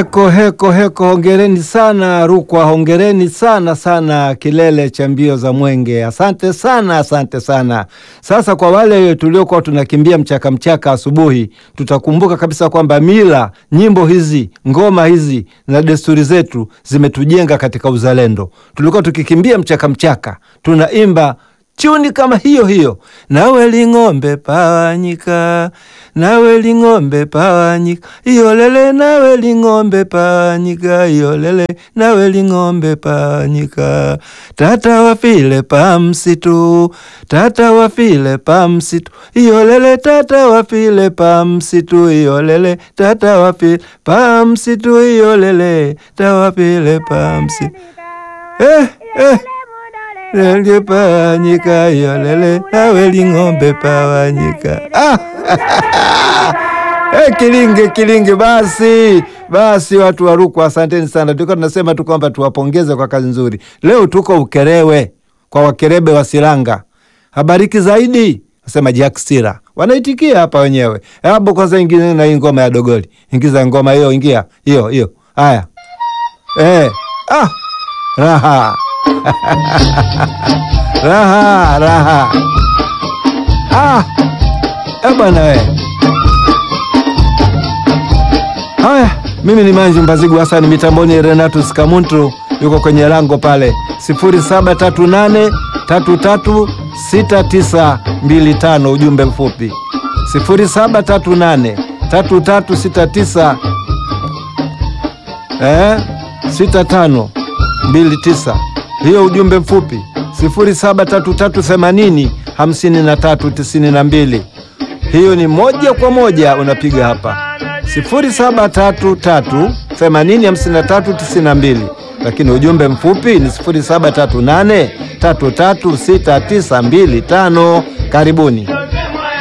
Heko heko heko, hongereni sana Rukwa, hongereni sana sana kilele cha mbio za Mwenge. Asante sana, asante sana. Sasa kwa wale tuliokuwa tunakimbia mchaka mchaka asubuhi, tutakumbuka kabisa kwamba mila, nyimbo hizi, ngoma hizi na desturi zetu zimetujenga katika uzalendo. Tulikuwa tukikimbia mchaka mchaka, tunaimba chuni kama hiyo hiyo, nawe ling'ombe pawanyika, nawe ling'ombe pawanyika, iyolele, nawe ling'ombe pawanyika, iyolele, nawe ling'ombe pawanyika, tata wafile pa msitu, tata wafile pa msitu, iyolele, tata wafile pa msitu, iyolele, tata wafile pa msitu, iyolele, tata wafile pa msitu. Eh, eh. Lele pawanyika yolele nawe ling'ombe pawanyika. Ah! Eh, kilinge kilinge, basi basi, watu wa Rukwa asanteni sana. Tulikuwa tunasema tu kwamba tuwapongeze kwa kazi nzuri. Leo tuko Ukerewe kwa Wakerebe wa Silanga, habariki zaidi nasema Jack Sira wanaitikia hapa wenyewe. Hapo kwanza ingine na hii ngoma ya dogoli, ingiza ngoma hiyo, ingia hiyo hiyo. Haya eh, ah, raha raha raha. Ah, e bwana we. Haya, mimi ni Manji Mbazigu Hasani, mitamboni Renatus Kamuntu yuko kwenye lango pale 0738 33 6925 ujumbe mfupi 0738 3369 eh 65 29 hiyo ujumbe mfupi 073380 5392. Hiyo ni moja kwa moja unapiga hapa 0733805392, lakini ujumbe mfupi ni 0738336925. Karibuni.